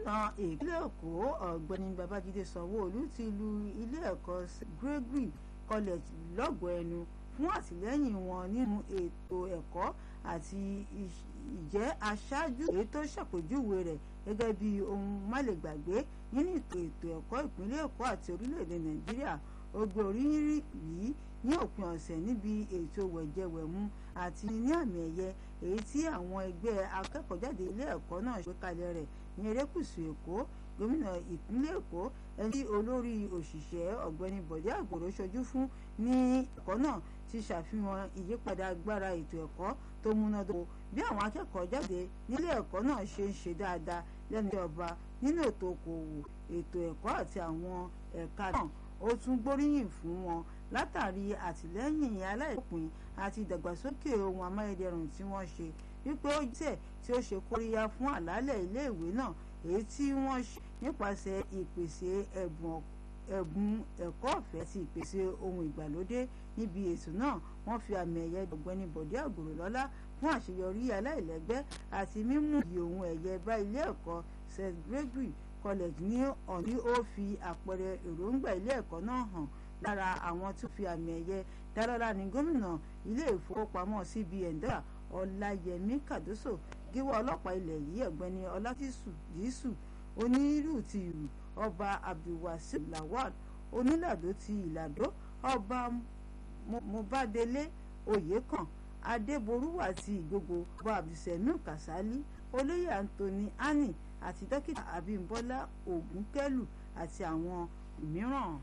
gómìnà ìpínlẹ̀ èkó ọ̀gbẹ́ni babájídé sanwó-olú ti lu ilé ẹ̀kọ́ gregory college lọ́gọ̀ọ́ ẹnu fún àtìlẹ́yìn wọn nínú ètò ẹ̀kọ́ àti ìjẹ́ aṣáájú èyí tó ṣàpèjúwe rẹ̀ gẹ́gẹ́ bí ohun málegbàgbé nínú ètò ẹ̀kọ́ ìpínlẹ̀ èkó àti orílẹ̀-èdè nàìjíríà ó gbé oríyìn yìí ní òpin ọ̀sẹ̀ níbi ètò wẹ̀jẹwẹ̀mu àti ní àmì ẹ̀yẹ èyí tí àwọn ẹgbẹ́ akẹ́kọ̀ọ́jáde ilé ẹ̀kọ́ náà ṣe kalẹ̀ rẹ̀ ní erékùṣù èkó gómìnà ìpínlẹ̀ èkó ẹni tí olórí òṣìṣẹ́ ọ̀gbẹ́ni bọ̀dé àgbòrò ṣojú fún ní ẹ̀kọ́ náà ti ṣàfihàn ìyípadà agbára ètò ẹ̀kọ́ tó múnádóko bí àwọn akẹ́kọ̀ọ́ jáde nílé ẹ̀kọ́ náà ṣe ń ṣe dáadáa lẹ́nu ìjọba nínú ètò okòwò ètò ẹ̀kọ́ àti àwọn ẹ̀ka náà ó tún gbóríyìn fún wọn látàrí àtìlẹ́yìn aláìpín àti ìdàgbàsókè ohun amáyédẹrùn tí wọ́n ṣe wípé ó jẹ́ tí ó ṣe kóríyá fún àlàálẹ̀ iléèwé náà èyí tí wọ́n ṣe nípasẹ̀ ìpèsè ẹ̀bùn ẹ̀kọ́ ọ̀fẹ́ àti ìpèsè ohun ìgbàlódé níbi ètò náà wọ́n fi àmì ẹ̀yẹ ọ̀gbẹ́ni bọ̀dé àgbòrò lọ́lá fún àṣeyọrí aláìlẹ́gbẹ́ àti mímú ìyè ohun ẹ̀yẹ bá ilé ẹ̀kọ́ st gregory college ní ọ̀ní ó fi àpẹẹrẹ èròǹgbà ilé ẹ̀kọ́ náà hàn lára àwọn tó fi àmì ẹ̀yẹ dálọ́lá ní gómìnà ilé ìfowópamọ́ cbn dọ́là ọláyẹmí kàdóso gíwọ́ ọlọ́pàá ilẹ̀ yìí ọ̀gbẹ́ni ọlátìsù yìísù onírú ti ìrù ọba abdulwasir lawal onílàdó ti ìlàdó ọba mobadele oyèkàn adéborúwà ti ìgbogbo ọba abdulsemiu kasali olóyè anthony ani àti dókítà abímbọ́lá ògúnkẹ́lù àti àwọn mìíràn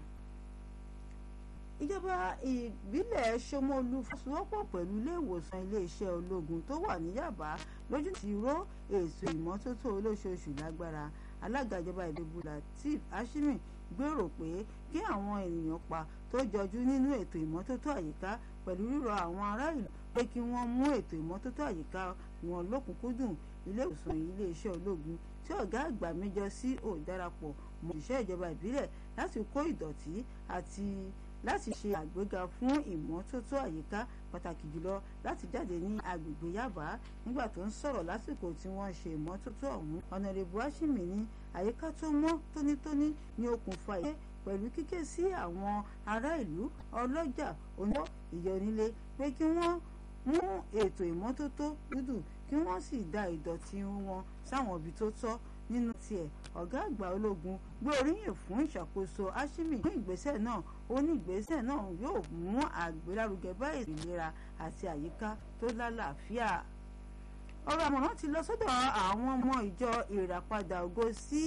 ìjọba ìbílẹ̀ Ṣómólú fọwọ́sowọ́pọ̀ pẹ̀lú ilé ìwòsàn iléeṣẹ́ ológun tó wà ní Yàbá lójú ti ró ètò ìmọ́tótó olóṣooṣù lágbára alága ìjọba ìdìbò Lateef Ashimi gbèrò pé kí àwọn ènìyàn pa tó jọjú nínú ètò ìmọ́tótó àyíká pẹ̀lú rírọ̀ àwọn ará ìlú pé kí wọ́n mú ètò ìmọ́tótó àyíká wọn lókùnkúndùn ilé ìwòsàn iléeṣẹ́ ológun tí ọ̀gá àgbà méjọ sí ò darapọ̀ mọ́ òṣìṣẹ́ ìjọba ìbílẹ̀ láti kó ìdọ̀tí àti láti ṣe àgbéga fún ìmọ́tótó àyíká pàtàkì jùlọ láti jáde ní agbègbè Yaba nígbà tó ń sọ̀rọ̀ lásìkò tí wọ́n ṣe ìmọ́tótó ọ̀hún ọ̀nàrẹ́bù Ashimi ní àyíká tó mọ́ tónítóní ní okùnfà ìgbé pẹ̀lú kíké sí àwọn ará ìlú ọlọ́jà oníwọ́ ìyọnílé pé kí wọ́n mú ètò ìmọ́tótó dúdú kí wọ́n sì da ìdọ̀tí wọn sáwọn ibi tó tọ́ nínú tiẹ̀ ọ̀gá àgbà ológun gbé oríyìn fún ìṣàkóso Ashimi fún ìgbésẹ̀ náà ó ní ìgbésẹ̀ náà yóò mú àgbélárugẹ bá ètò ìlera àti àyíká tó lálàáfíà ọ̀rọ̀ àmọ̀ràn ti lọ sọ́dọ̀ àwọn ọmọ ìjọ ìràpadà ògo sí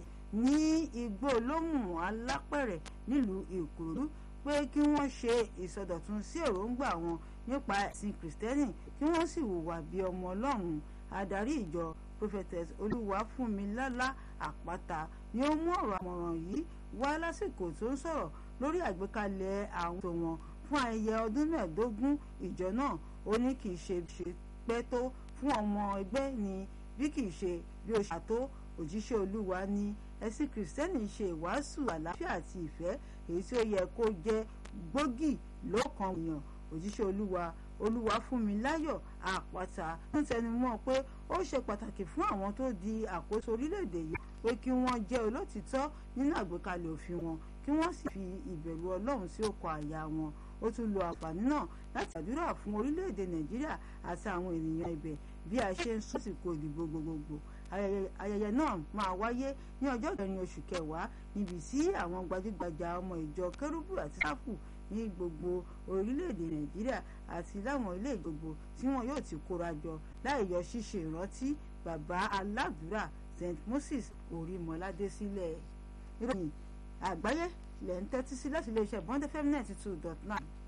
ní igbó olóhùn alápẹ̀rẹ̀ nílùú Ìkòròdú pé kí wọ́n ṣe ìsọdọ̀tun sí èròǹgbà wọn nípa ẹ̀sìn kìrìsìtẹ́nì kí wọ́n sì hùwà bí ọmọ Ọlọ́run adarí ìjọ prophetess olúwafúnmilálá àpáta ni ó mú ọ̀rọ̀ àmọ̀ràn yìí wá lásìkò tó ń sọ̀rọ̀ lórí àgbékalẹ̀ àwọn ètò wọn fún ayẹyẹ ọdún mẹ́ẹ̀ẹ́dógún ìjọ náà ó ní kì í ṣe ṣe pẹ́ tó fún ọmọ ẹgbẹ́ ni bí kì í ṣe bí ó ṣàtó òjíṣẹ́ olúwa ní ẹ̀sìn kìrìsìtẹ́nì ṣe ìwàásù àlàáfíà àti ìfẹ́ èyí tí ó yẹ kó jẹ́ gbòógì lọ́kàn èèyàn òjíṣẹ́ olúwa olúwa fún mi láyọ̀ àpáta ń tẹnumọ́ pé ó ṣe pàtàkì fún àwọn tó di àkóso orílẹ̀-èdè yìí pé kí wọ́n jẹ́ olótìtọ́ nínú àgbékalẹ̀ òfin wọn kí wọ́n sì fi ìbẹ̀rù ọlọ́run sí ọkọ̀ àyà wọn ó tún lo àǹfààní náà láti àdúrà fún orílẹ̀-èdè nàìjíríà àti àwọn ènìyàn ibẹ̀ bí a ṣe ń sọ́sìkò ìdìbò gbogbogbò ayẹyẹ náà máa wáyé ní ọjọ́ kẹrin oṣù kẹwàá níbi tí àwọn gbajúgbajà ọmọ ìjọ kérúbù àti sáfù ní gbogbo orílẹ̀-èdè nàìjíríà àti láwọn ilé ìgbogbo tí wọn yóò ti kóra jọ láì yọ ṣíṣe ìrántí bàbá aládùúrà st moses orímọládé sílẹ̀ ìròyìn àgbáyé lẹ́ ń tẹ́tí sí láti iléeṣẹ́ bond fm ninety two dot nine.